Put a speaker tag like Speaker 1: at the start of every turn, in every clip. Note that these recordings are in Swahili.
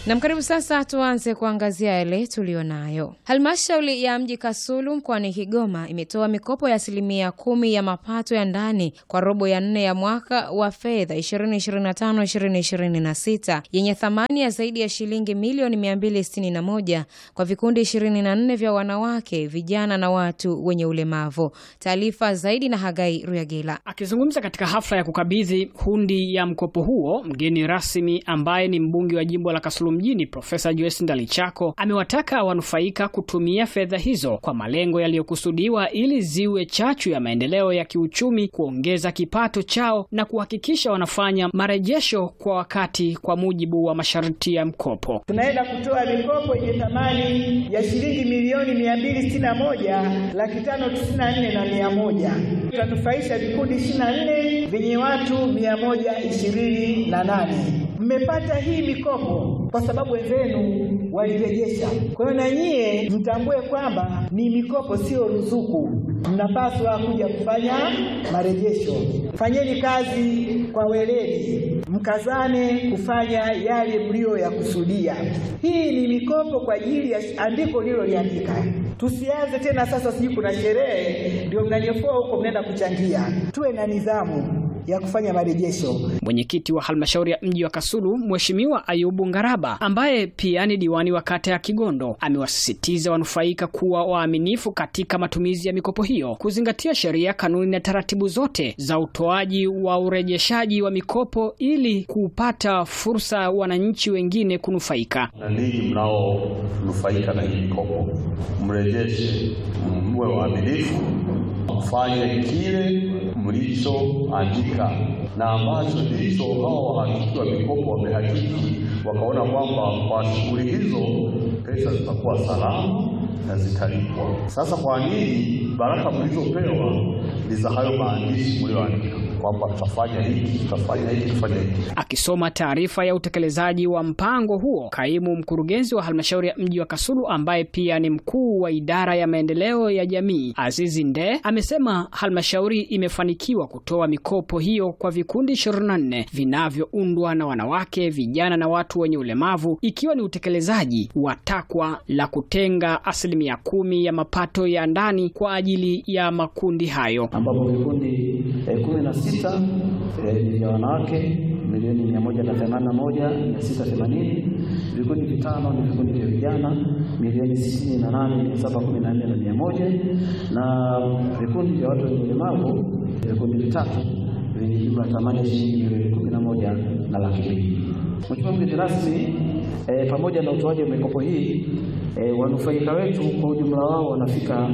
Speaker 1: Nam, karibu sasa tuanze kuangazia yale tuliyonayo. Halmashauri ya mji Kasulu mkoani Kigoma imetoa mikopo ya asilimia kumi ya mapato ya ndani kwa robo ya nne ya mwaka wa fedha 2025-2026 yenye thamani ya zaidi ya shilingi milioni 261 kwa vikundi 24 vya wanawake, vijana na watu wenye ulemavu. Taarifa zaidi na Hagai Ruyagila.
Speaker 2: Akizungumza katika hafla ya kukabidhi hundi ya mkopo huo, mgeni rasmi ambaye ni mbunge wa jimbo la Kasulu mjini Profesa Joyce Ndalichako amewataka wanufaika kutumia fedha hizo kwa malengo yaliyokusudiwa ili ziwe chachu ya maendeleo ya kiuchumi, kuongeza kipato chao na kuhakikisha wanafanya marejesho kwa wakati kwa mujibu wa masharti ya mkopo.
Speaker 3: Tunaenda kutoa mikopo yenye thamani ya shilingi milioni mia mbili sitini na moja laki tano tisini na nne na mia moja. Tutanufaisha vikundi ishirini na nne vyenye watu mia moja ishirini na nane. Mmepata hii mikopo kwa sababu wenzenu walirejesha. Kwa hiyo na nyie mtambue kwamba ni mikopo, sio ruzuku. Mnapaswa kuja kufanya marejesho. Fanyeni kazi kwa weledi, mkazane kufanya yale mliyoyakusudia. Hii ni mikopo kwa ajili ya andiko lililoliandika. Tusianze tena sasa, sijui kuna sherehe ndio mnanyofoa huko, mnaenda kuchangia. Tuwe na nidhamu ya kufanya marejesho.
Speaker 2: Mwenyekiti wa halmashauri ya mji wa Kasulu Mheshimiwa Ayubu Ngaraba, ambaye pia ni diwani wa kata ya Kigondo, amewasisitiza wanufaika kuwa waaminifu katika matumizi ya mikopo hiyo, kuzingatia sheria, kanuni na taratibu zote za utoaji wa urejeshaji wa mikopo ili kupata fursa wananchi wengine kunufaika.
Speaker 4: Na ninyi mnaonufaika na hii mikopo, mrejeshe, mwe waaminifu, mfanye kile mlichoandika na ambacho ndicho hao wahakiki wa mikopo wamehakiki, wakaona kwamba kwa shughuli hizo pesa zitakuwa salama na zitalipwa. Sasa kwa nini baraka mlizopewa ni za hayo maandishi mlioandika kwamba tutafanya hiki, tutafanya hiki, tutafanya hiki.
Speaker 2: Akisoma taarifa ya utekelezaji wa mpango huo, kaimu mkurugenzi wa halmashauri ya mji wa Kasulu ambaye pia ni mkuu wa idara ya maendeleo ya jamii Azizi Nde amesema halmashauri imefanikiwa kutoa mikopo hiyo kwa vikundi 24 vinavyoundwa na wanawake, vijana na watu wenye ulemavu, ikiwa ni utekelezaji wa takwa la kutenga asilimia kumi ya mapato ya ndani kwa ajili ya makundi hayo
Speaker 5: ambapo vikundi eh, kumi na sita eh, vya wanawake milioni mia moja na themanini na moja mia sita themanini vikundi vitano ni vikundi vya vijana milioni sitini na nane mia saba kumi na nne na mia moja na vikundi vya watu wenye ulemavu vikundi vitatu vyenye jumla thamani ya shilingi milioni kumi na moja na laki mbili. Mheshimiwa mgeni rasmi, eh, pamoja na utoaji wa mikopo hii eh, wanufaika wetu kwa ujumla wao wanafika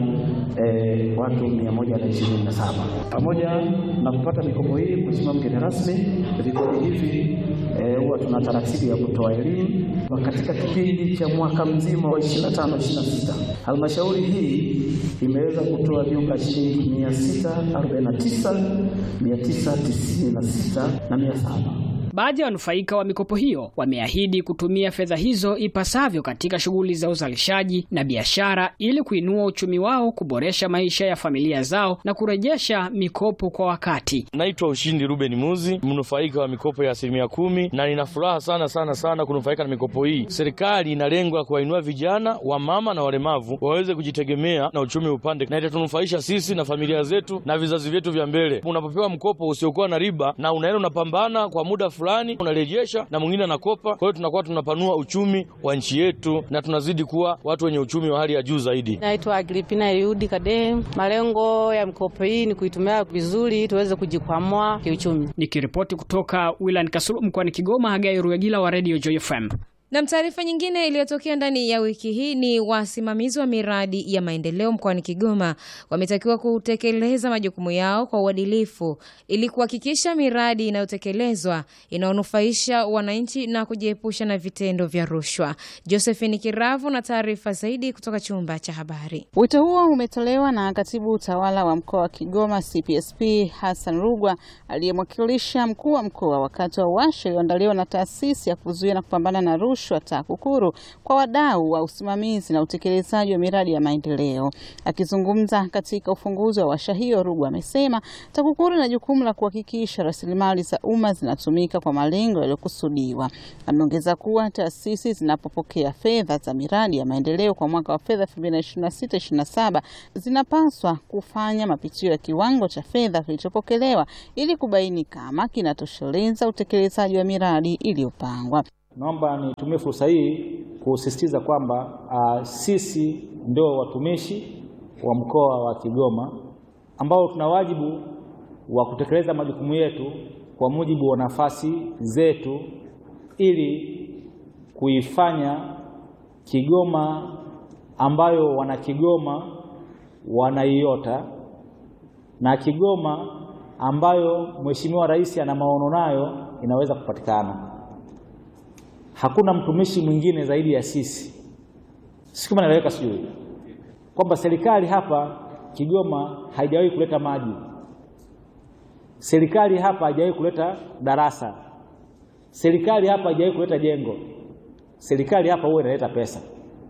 Speaker 5: eh, watu mia moja na ishirini na saba. Pamoja na kupata mikopo hii, Mheshimiwa mgeni rasmi, vikundi hivi huwa eh, tuna taratibu ya kutoa elimu katika kipindi cha mwaka mzima wa 25 26. Halmashauri hii imeweza kutoa jumla shilingi 649 996 na 700.
Speaker 2: Baadhi ya wanufaika wa mikopo hiyo wameahidi kutumia fedha hizo ipasavyo katika shughuli za uzalishaji na biashara ili kuinua uchumi wao, kuboresha maisha ya familia zao na kurejesha mikopo kwa wakati.
Speaker 6: Naitwa Ushindi Ruben Muzi, mnufaika wa mikopo ya asilimia kumi, na nina furaha sana sana sana kunufaika na mikopo hii. Serikali ina lengo la kuwainua vijana, wamama na walemavu waweze kujitegemea na uchumi upande, na itatunufaisha sisi na familia zetu na vizazi vyetu vya mbele. Unapopewa mkopo usiokuwa na riba na unaenda unapambana kwa muda fulani unarejesha na mwingine anakopa. Kwa hiyo tunakuwa tunapanua uchumi wa nchi yetu na tunazidi kuwa watu wenye uchumi wa hali ya juu zaidi.
Speaker 7: Naitwa Agripina Eliudi Kade. Malengo ya mikopo hii ni kuitumia vizuri tuweze kujikwamua kiuchumi.
Speaker 2: Nikiripoti kutoka wilayani Kasulu mkoani Kigoma, Hagai Ruyagila wa Radio Joy FM.
Speaker 1: Na taarifa nyingine iliyotokea ndani ya wiki hii ni wasimamizi wa miradi ya maendeleo mkoani Kigoma wametakiwa kutekeleza majukumu yao kwa uadilifu ili kuhakikisha miradi inayotekelezwa inaonufaisha wananchi na kujiepusha na vitendo vya rushwa. Josephine Kiravu na taarifa zaidi kutoka chumba cha habari.
Speaker 8: Wito huo umetolewa na katibu utawala wa mkoa wa Kigoma CPSP Hassan Rugwa aliyemwakilisha mkuu wa mkoa wakati wa warsha iliyoandaliwa na taasisi ya kuzuia na kupambana na rushwa rushwa TAKUKURU kwa wadau wa usimamizi na utekelezaji wa miradi ya maendeleo. Akizungumza katika ufunguzi wa washa hiyo, Rugwa amesema TAKUKURU ina jukumu la kuhakikisha rasilimali za umma zinatumika kwa malengo yaliyokusudiwa. Ameongeza kuwa taasisi zinapopokea fedha za miradi ya maendeleo kwa mwaka wa fedha 2026/27 zinapaswa kufanya mapitio ya kiwango cha fedha kilichopokelewa ili kubaini kama kinatosheleza utekelezaji wa miradi iliyopangwa.
Speaker 9: Naomba nitumie fursa hii kusisitiza kwamba uh, sisi ndio watumishi wa mkoa wa Kigoma ambao tuna wajibu wa kutekeleza majukumu yetu kwa mujibu wa nafasi zetu ili kuifanya Kigoma ambayo wana Kigoma wanaiota na Kigoma ambayo Mheshimiwa Rais ana maono nayo inaweza kupatikana. Hakuna mtumishi mwingine zaidi ya sisi. Si kama naeleweka, sijui kwamba serikali hapa Kigoma haijawahi kuleta maji, serikali hapa haijawahi kuleta darasa, serikali hapa haijawahi kuleta jengo, serikali hapa huwa inaleta pesa.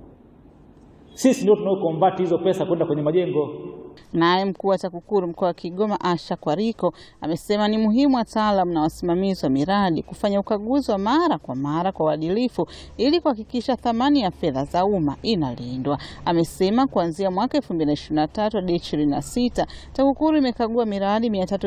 Speaker 9: Sisi ndio tunaokombati hizo pesa kwenda kwenye majengo.
Speaker 8: Naye mkuu wa TAKUKURU mkoa wa Kigoma Asha Kwariko amesema ni muhimu wataalamu na wasimamizi wa miradi kufanya ukaguzi wa mara kwa mara kwa uadilifu ili kuhakikisha thamani ya fedha za umma inalindwa. Amesema kuanzia mwaka 2023 hadi 26 TAKUKURU imekagua miradi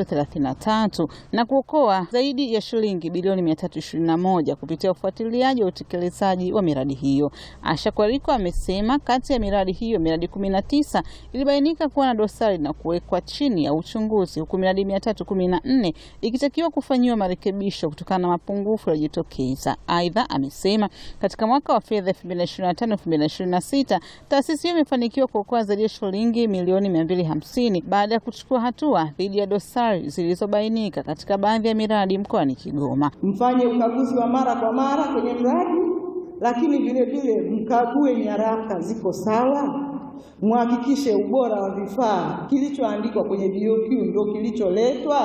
Speaker 8: 333 na kuokoa zaidi ya shilingi bilioni 321 kupitia ufuatiliaji wa utekelezaji wa miradi hiyo. Asha Kwariko amesema kati ya miradi hiyo miradi 19 ilibainika kuwa na dosari na kuwekwa chini ya uchunguzi huku miradi mia tatu kumi na nne ikitakiwa kufanyiwa marekebisho kutokana na mapungufu yaliyojitokeza. Aidha, amesema katika mwaka wa fedha 2025 2026 taasisi hiyo imefanikiwa kuokoa zaidi ya shilingi milioni 250 baada ya kuchukua hatua dhidi ya dosari zilizobainika katika baadhi ya miradi mkoani Kigoma.
Speaker 3: Mfanye ukaguzi wa mara kwa mara kwenye mradi, lakini vile vile mkague nyaraka ziko sawa muhakikishe ubora wa vifaa, kilichoandikwa kwenye BOQ ndio kilicholetwa.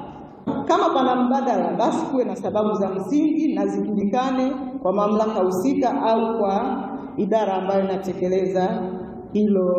Speaker 3: Kama pana mbadala, basi kuwe na sababu za msingi na zijulikane kwa mamlaka husika au kwa idara ambayo inatekeleza hilo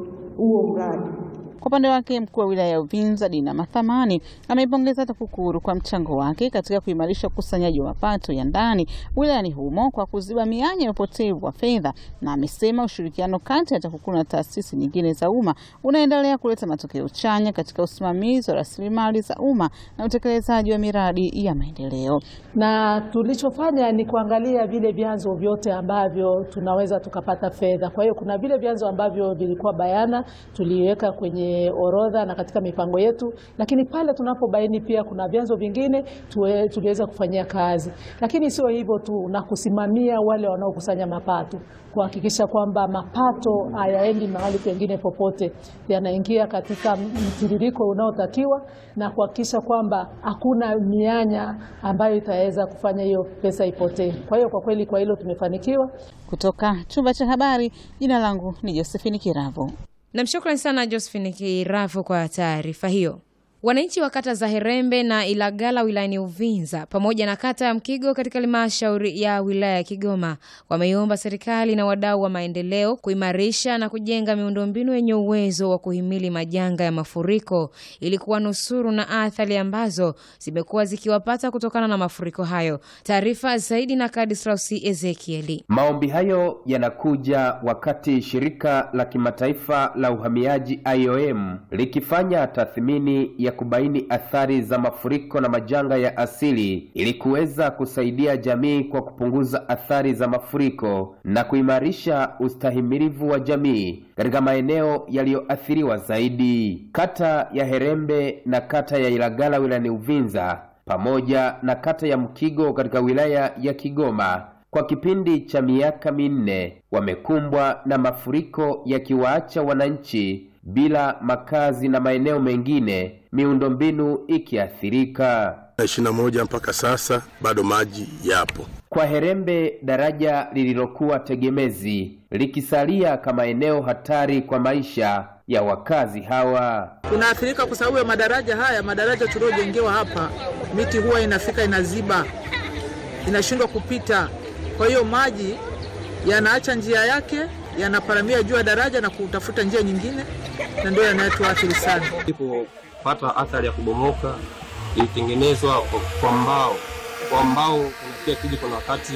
Speaker 3: huo mradi.
Speaker 8: Kwa upande wake mkuu wa wilaya ya Uvinza Dina Mathamani ameipongeza TAKUKURU kwa mchango wake katika kuimarisha ukusanyaji wa mapato ya ndani wilayani humo kwa kuziba mianya ya upotevu wa fedha, na amesema ushirikiano kati ya TAKUKURU na taasisi nyingine za umma unaendelea kuleta matokeo chanya katika usimamizi wa rasilimali za umma na utekelezaji wa miradi ya maendeleo.
Speaker 10: Na tulichofanya ni kuangalia vile vyanzo vyote ambavyo tunaweza tukapata fedha. Kwa hiyo kuna vile vyanzo ambavyo vilikuwa bayana, tuliweka kwenye orodha na katika mipango yetu, lakini pale tunapobaini pia kuna vyanzo vingine tuwe, tuliweza kufanyia kazi. Lakini sio hivyo tu, na kusimamia wale wanaokusanya mapato, kuhakikisha kwamba mapato hayaendi mahali pengine popote, yanaingia katika mtiririko unaotakiwa na kuhakikisha kwamba hakuna mianya ambayo itaweza kufanya hiyo pesa ipotee. Kwa hiyo kwa kweli, kwa hilo tumefanikiwa.
Speaker 8: Kutoka chumba cha habari, jina langu ni Josephine Kiravo.
Speaker 1: Namshukrani sana Josephine Kirafu kwa taarifa hiyo. Wananchi wa kata za Herembe na Ilagala wilayani Uvinza pamoja na kata ya Mkigo katika halmashauri ya wilaya ya Kigoma wameiomba serikali na wadau wa maendeleo kuimarisha na kujenga miundombinu yenye uwezo wa kuhimili majanga ya mafuriko ili kuwanusuru na athari ambazo zimekuwa zikiwapata kutokana na mafuriko hayo. Taarifa zaidi na Kadislausi Ezekieli.
Speaker 11: Maombi hayo yanakuja wakati shirika la kimataifa la uhamiaji IOM likifanya tathmini ya kubaini athari za mafuriko na majanga ya asili ili kuweza kusaidia jamii kwa kupunguza athari za mafuriko na kuimarisha ustahimilivu wa jamii katika maeneo yaliyoathiriwa zaidi. Kata ya Herembe na kata ya Ilagala wilayani Uvinza pamoja na kata ya Mkigo katika wilaya ya Kigoma kwa kipindi cha miaka minne wamekumbwa na mafuriko yakiwaacha wananchi bila makazi na maeneo mengine miundombinu ikiathirika.
Speaker 12: ishirini na moja mpaka sasa bado maji yapo.
Speaker 11: Kwa Herembe, daraja lililokuwa tegemezi likisalia kama eneo hatari kwa maisha ya wakazi hawa.
Speaker 13: Tunaathirika kwa sababu ya madaraja haya. Madaraja tuliojengewa hapa, miti huwa inafika inaziba, inashindwa kupita. Kwa hiyo maji yanaacha njia yake, yanaparamia juu ya daraja na kutafuta njia nyingine, na ndio yanayotuathiri sana.
Speaker 14: Ilipopata athari ya kubomoka, ilitengenezwa kwa- kwa mbao. Kwa mbao unafikia kiji, kuna wakati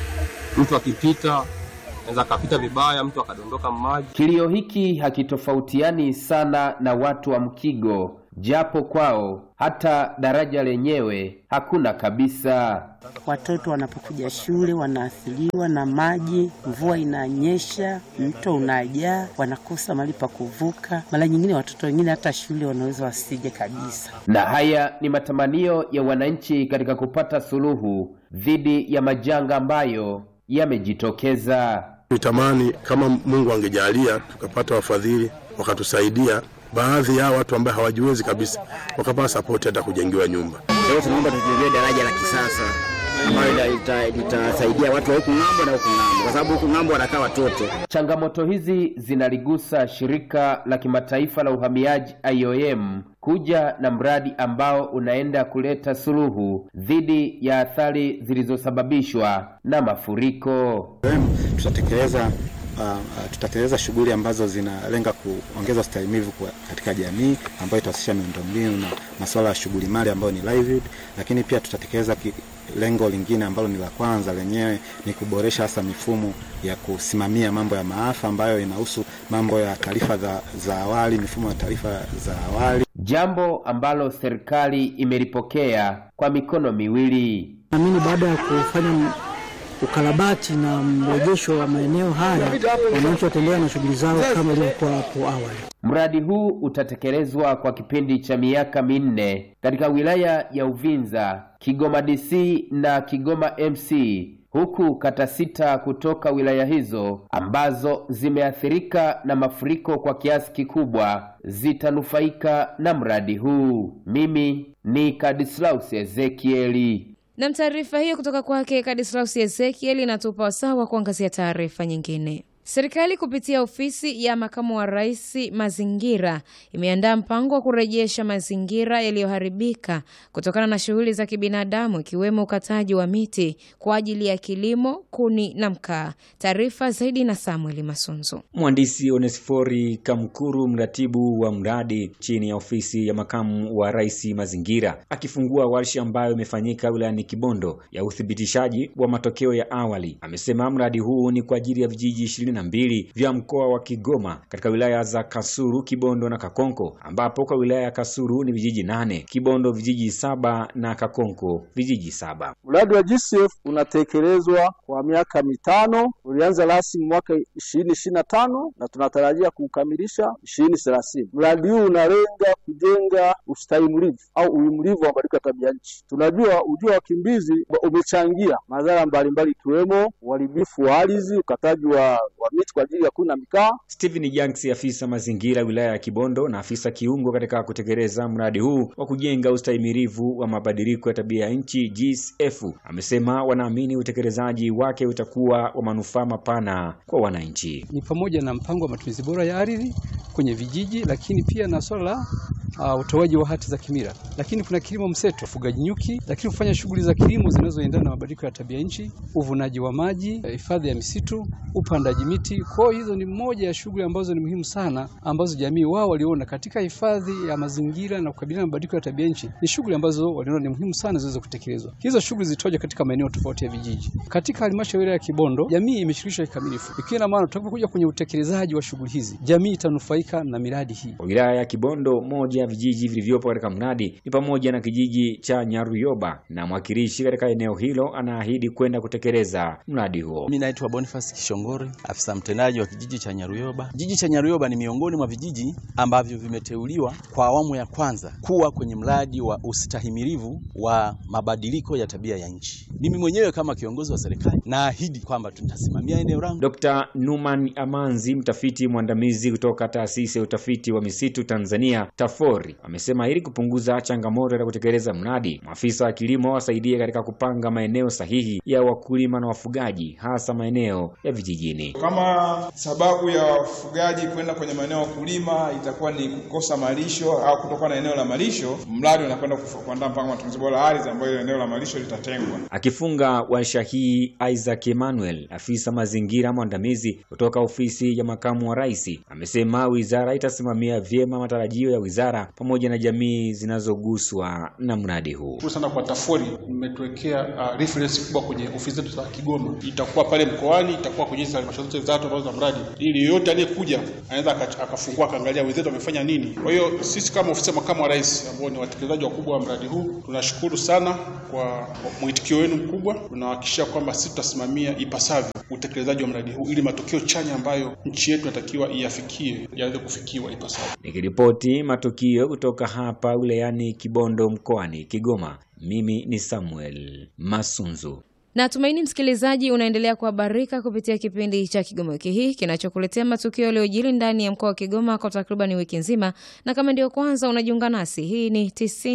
Speaker 14: mtu akipita anaweza akapita vibaya, mtu akadondoka maji.
Speaker 11: Kilio hiki hakitofautiani sana na watu wa Mkigo, japo kwao hata daraja lenyewe hakuna kabisa.
Speaker 15: Watoto wanapokuja shule wanaathiriwa na maji, mvua inanyesha, mto unajaa, wanakosa mahali pa kuvuka. Mara nyingine watoto wengine hata shule wanaweza wasije kabisa.
Speaker 11: Na haya ni matamanio ya wananchi katika kupata suluhu dhidi ya majanga ambayo yamejitokeza.
Speaker 12: Nitamani kama Mungu angejalia tukapata wafadhili wakatusaidia, baadhi ya watu ambao hawajiwezi kabisa wakapata sapoti hata kujengiwa nyumba.
Speaker 16: Leo tunaomba tujengee daraja la kisasa ambayo ita- ita- litasaidia watu wa huku ng'ambo na huku ng'ambo, kwa sababu huku ng'ambo wanakaa watoto.
Speaker 11: Changamoto hizi zinaligusa shirika la kimataifa la uhamiaji IOM kuja na mradi ambao unaenda kuleta suluhu dhidi ya athari zilizosababishwa na mafuriko.
Speaker 17: tutatekeleza uh, uh, tutatekeleza shughuli ambazo zinalenga kuongeza ustahimilivu kwa- katika jamii ambayo itahusisha miundombinu na masuala ya shughuli mali ambayo ni livelihood, lakini pia tutatekeleza ki, lengo lingine ambalo ni la kwanza lenyewe ni kuboresha hasa mifumo ya kusimamia mambo ya maafa ambayo inahusu mambo ya taarifa za, za awali, mifumo ya taarifa za awali.
Speaker 11: Jambo ambalo serikali imelipokea kwa mikono miwili.
Speaker 18: Naamini baada ya kufanya ukarabati na mrejesho wa maeneo haya, wananchi wataendelea na shughuli zao kama ilivyokuwa hapo awali.
Speaker 11: Mradi huu utatekelezwa kwa kipindi cha miaka minne katika wilaya ya Uvinza, Kigoma DC na Kigoma MC, huku kata sita kutoka wilaya hizo ambazo zimeathirika na mafuriko kwa kiasi kikubwa zitanufaika na mradi huu. Mimi ni Kadislaus Ezekieli.
Speaker 1: Na taarifa hiyo kutoka kwake Kadislaus Ezekiel inatupa wasaa wa kuangazia taarifa nyingine. Serikali kupitia ofisi ya makamu wa rais mazingira imeandaa mpango wa kurejesha mazingira yaliyoharibika kutokana na shughuli za kibinadamu ikiwemo ukataji wa miti kwa ajili ya kilimo, kuni na mkaa. Taarifa zaidi na Samuel Masunzu.
Speaker 19: Mhandisi Onesfori Kamkuru, mratibu wa mradi chini ya ofisi ya makamu wa rais mazingira, akifungua warsha ambayo imefanyika wilayani Kibondo ya uthibitishaji wa matokeo ya awali, amesema mradi huu ni kwa ajili ya vijiji ishirini na mbili vya mkoa wa Kigoma katika wilaya za Kasuru, Kibondo na Kakonko, ambapo kwa wilaya ya Kasuru ni vijiji nane, Kibondo vijiji saba na Kakonko vijiji saba.
Speaker 20: Mradi wa GCF unatekelezwa kwa miaka mitano. Ulianza rasmi mwaka ishirini ishirini na tano na tunatarajia kuukamilisha ishirini thelathini. Mradi huu unalenga kujenga ustahimilivu au uhimilivu wa mabadiliko ya tabia nchi. Tunajua ujio wa wakimbizi umechangia madhara mbalimbali ikiwemo uharibifu wa ardhi, ukataji wa, wa miti kwa ajili ya kuni na mikaa.
Speaker 19: Stephen Janks, afisa mazingira wilaya ya Kibondo na afisa kiungo katika kutekeleza mradi huu wa kujenga ustahimilivu wa mabadiliko ya tabia ya nchi GCF, amesema wanaamini utekelezaji wake utakuwa wa manufaa mapana kwa wananchi.
Speaker 21: ni pamoja na mpango wa matumizi bora ya ardhi kwenye vijiji, lakini pia na swala la uh, utoaji wa hati za kimila, lakini kuna kilimo mseto, ufugaji nyuki, lakini kufanya shughuli za kilimo zinazoendana na mabadiliko ya tabia nchi, uvunaji wa maji, eh, hifadhi ya misitu, upandaji miti. Kwa hiyo hizo ni moja ya shughuli ambazo ni muhimu sana, ambazo jamii wao waliona katika hifadhi ya mazingira na kukabiliana na mabadiliko ya tabia nchi, ni shughuli ambazo waliona ni muhimu sana ziweze kutekelezwa. Hizo shughuli zitoje katika maeneo tofauti ya vijiji. Katika halmashauri ya Kibondo, jamii imeshirikishwa kikamilifu, ikiwa na maana tutakapokuja kwenye utekelezaji wa shughuli hizi, jamii itanufaika na miradi hii.
Speaker 19: Kwa wilaya ya Kibondo, moja ya vijiji vilivyopo katika mradi ni pamoja na kijiji cha Nyaruyoba, na mwakilishi katika eneo hilo anaahidi kwenda kutekeleza mradi huo.
Speaker 22: Mimi naitwa Boniface Kishongori, afisa mtendaji wa kijiji cha Nyaruyoba. Kijiji cha Nyaruyoba ni miongoni mwa vijiji ambavyo vimeteuliwa kwa awamu ya kwanza kuwa kwenye mradi wa ustahimilivu wa mabadiliko ya tabia ya nchi. Mimi mwenyewe kama kiongozi wa serikali naahidi kwamba tutasimamia eneo langu.
Speaker 19: Dr. Numan Amanzi, mtafiti mwandamizi kutoka taasisi ya utafiti wa misitu Tanzania TAFO, Makori amesema ili kupunguza changamoto ya kutekeleza mradi, maafisa wa kilimo wasaidie katika kupanga maeneo sahihi ya wakulima na wafugaji, hasa maeneo ya vijijini.
Speaker 4: Kama sababu ya wafugaji kwenda kwenye maeneo ya wakulima itakuwa ni kukosa malisho au kutokuwa na eneo la malisho, mradi unakwenda kuandaa mpango wa matumizi bora ya ardhi, ambayo eneo la malisho litatengwa.
Speaker 19: Akifunga warsha hii, Isaac Emmanuel, afisa mazingira mwandamizi kutoka ofisi ya makamu wa rais, amesema wizara itasimamia vyema matarajio ya wizara pamoja na jamii zinazoguswa na mradi huu.
Speaker 5: Shukuru sana kwa TAFORI, mmetuwekea uh, reference kubwa kwenye ofisi zetu za Kigoma. Itakuwa pale mkoani, itakuwa kwenye halmashauri zote tatu ambazo za mradi, ili yeyote aliyekuja anaweza akafungua akaangalia wenzetu wamefanya nini. Kwa hiyo sisi kama ofisi ya makamu wa rais ambao ni watekelezaji wakubwa wa mradi huu tunashukuru sana kwa mwitikio wenu mkubwa. Tunahakikisha kwamba sisi tutasimamia ipasavyo utekelezaji wa mradi huu ili matokeo chanya ambayo nchi yetu inatakiwa iyafikie yaweze kufikiwa ipasavyo.
Speaker 19: Nikiripoti matukio kutoka hapa wilayani Kibondo mkoani Kigoma, mimi ni Samuel Masunzu.
Speaker 1: Natumaini msikilizaji unaendelea kuhabarika kupitia kipindi cha Kigoma wiki hii kinachokuletea matukio yaliyojiri ndani ya mkoa wa Kigoma kwa takriban wiki nzima, na kama ndio kwanza unajiunga nasi, hii ni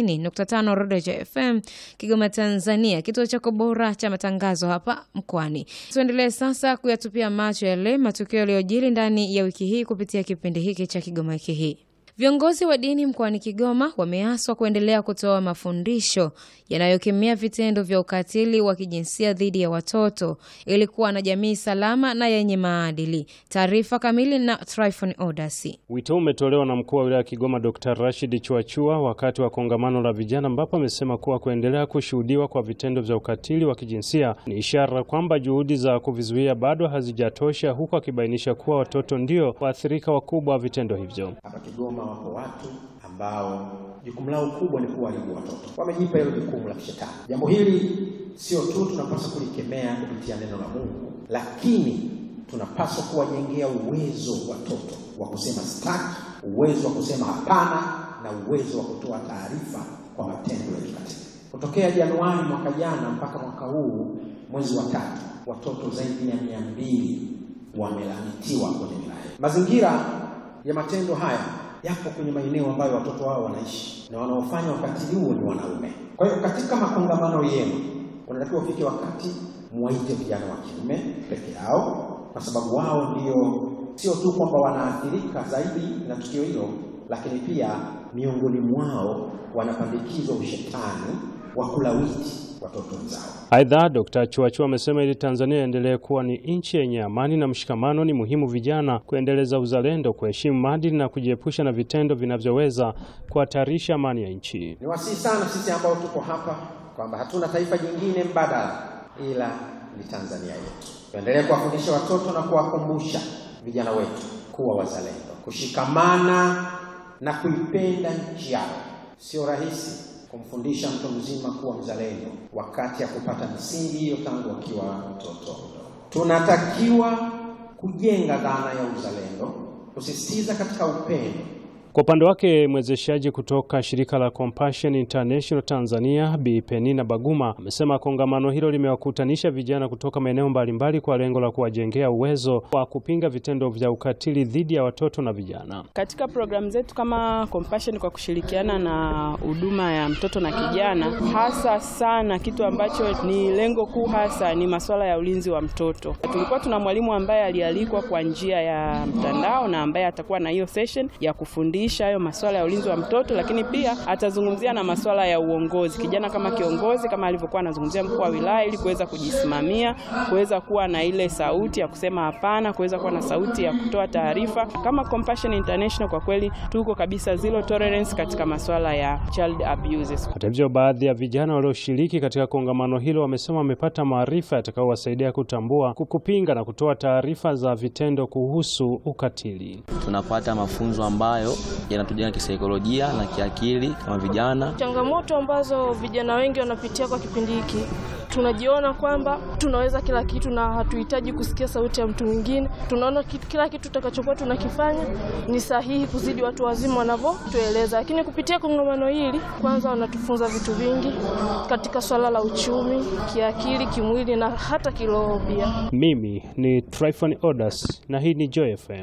Speaker 1: 90.5 Rodeja FM Kigoma, Tanzania, kituo chako bora cha matangazo hapa mkoani. Tuendelee sasa kuyatupia macho yale matukio yaliyojiri ndani ya wiki hii kupitia kipindi hiki cha Kigoma wiki hii. Viongozi wa dini mkoani Kigoma wameaswa kuendelea kutoa mafundisho yanayokemea vitendo vya ukatili wa kijinsia dhidi ya watoto ili kuwa na jamii salama na yenye maadili. Taarifa kamili na Tryphon Odasi.
Speaker 23: Wito umetolewa na mkuu wa wilaya ya Kigoma Dr. Rashid Chuachua wakati wa kongamano la vijana, ambapo amesema kuwa kuendelea kushuhudiwa kwa vitendo vya ukatili wa kijinsia ni ishara kwamba juhudi za kuvizuia bado hazijatosha, huku akibainisha kuwa watoto ndio waathirika wakubwa wa vitendo hivyo.
Speaker 24: Hapa Kigoma wako watu ambao jukumu lao kubwa ni kuwaharibu watoto, wamejipa hilo jukumu la kishetani. Jambo hili sio tu tunapaswa kulikemea kupitia neno la Mungu, lakini tunapaswa kuwajengea uwezo watoto wa kusema sitaki, uwezo wa kusema hapana, na uwezo wa kutoa taarifa kwa matendo ya kikatili. Kutokea Januari mwaka jana mpaka mwaka huu mwezi wa tatu, watoto zaidi ya mia mbili wamelalitiwa kwenye wilaya. Mazingira ya matendo haya yapo kwenye maeneo ambayo watoto wao wanaishi na wanaofanya ukatili huo ni wanaume. Kwa hiyo katika makongamano yenu unatakiwa ufike wakati muwaite vijana wa kiume peke yao, kwa sababu wao ndio sio tu kwamba wanaathirika zaidi na tukio hilo, lakini pia miongoni mwao wanapandikizwa ushetani wa kulawiti watoto wenzao.
Speaker 23: Aidha, Dkt. Chuachua amesema ili Tanzania iendelee kuwa ni nchi yenye amani na mshikamano, ni muhimu vijana kuendeleza uzalendo, kuheshimu maadili na kujiepusha na vitendo vinavyoweza kuhatarisha amani ya nchi.
Speaker 24: Ni wasihi sana sisi ambao tuko hapa kwamba hatuna taifa jingine mbadala ila ni Tanzania yetu. Tuendelee kuwafundisha watoto na kuwakumbusha vijana wetu kuwa wazalendo, kushikamana na kuipenda nchi yao. Sio rahisi kumfundisha mtu mzima kuwa mzalendo wakati ya kupata misingi hiyo tangu akiwa mtoto. Tunatakiwa kujenga dhana ya uzalendo, kusisitiza katika upendo
Speaker 23: Kwa upande wake mwezeshaji kutoka shirika la Compassion International Tanzania Bi Penina Baguma amesema kongamano hilo limewakutanisha vijana kutoka maeneo mbalimbali kwa lengo la kuwajengea uwezo wa kupinga vitendo vya ukatili dhidi ya watoto na vijana.
Speaker 25: Katika programu zetu kama Compassion kwa kushirikiana na huduma ya mtoto na kijana, hasa sana kitu ambacho ni lengo kuu hasa ni masuala ya ulinzi wa mtoto. Tulikuwa tuna mwalimu ambaye alialikwa kwa njia ya mtandao na ambaye atakuwa na hiyo session ya kufundisha hayo masuala ya ulinzi wa mtoto, lakini pia atazungumzia na masuala ya uongozi, kijana kama kiongozi, kama alivyokuwa anazungumzia mkuu wa wilaya, ili kuweza kujisimamia, kuweza kuwa na ile sauti ya kusema hapana, kuweza kuwa na sauti ya kutoa taarifa. Kama Compassion International, kwa kweli tuko kabisa zero tolerance katika masuala ya child abuses.
Speaker 23: Hata hivyo, baadhi ya vijana walioshiriki katika kongamano hilo wamesema wamepata maarifa yatakayowasaidia kutambua, kupinga na kutoa taarifa za vitendo kuhusu ukatili.
Speaker 26: Tunapata mafunzo ambayo yanatujenga kisaikolojia na kiakili kama vijana.
Speaker 27: Changamoto ambazo vijana wengi wanapitia kwa kipindi hiki, tunajiona kwamba tunaweza kila kitu na hatuhitaji kusikia sauti ya mtu mwingine. Tunaona kitu, kila kitu tutakachokuwa tunakifanya ni sahihi kuzidi watu wazima wanavyotueleza, lakini kupitia kongamano hili, kwanza wanatufunza vitu vingi katika swala la uchumi, kiakili, kimwili na hata kiroho pia.
Speaker 23: Mimi ni Tryphon Odas na hii ni Joy FM.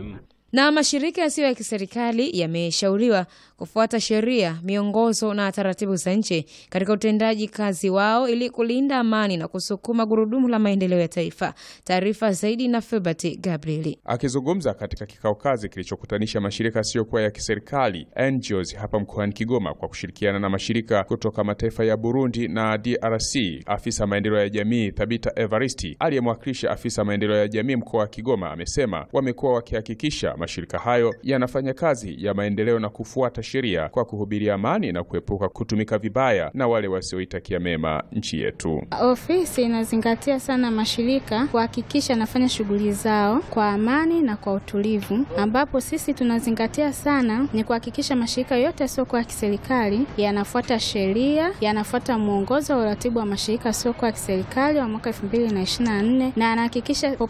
Speaker 1: Na mashirika yasiyo ya kiserikali yameshauriwa kufuata sheria, miongozo na taratibu za nchi katika utendaji kazi wao ili kulinda amani na kusukuma gurudumu la maendeleo ya taifa. Taarifa zaidi na Filbert Gabrieli.
Speaker 2: Akizungumza katika kikao kazi kilichokutanisha mashirika yasiyokuwa ya kiserikali NGOs hapa mkoani Kigoma kwa kushirikiana na mashirika kutoka mataifa ya Burundi na DRC, afisa maendeleo ya jamii Thabita Evaristi aliyemwakilisha afisa maendeleo ya jamii mkoa wa Kigoma amesema wamekuwa wakihakikisha mashirika hayo yanafanya kazi ya maendeleo na kufuata sheria kwa kuhubiria amani na kuepuka kutumika vibaya na wale wasioitakia mema nchi yetu.
Speaker 3: Ofisi inazingatia sana mashirika kuhakikisha anafanya shughuli zao kwa amani na kwa utulivu, ambapo sisi tunazingatia sana ni kuhakikisha mashirika yote yasiokuwa ya kiserikali yanafuata sheria, yanafuata mwongozo wa uratibu wa mashirika yasiokuwa ya kiserikali wa mwaka 2024 na anahakikisha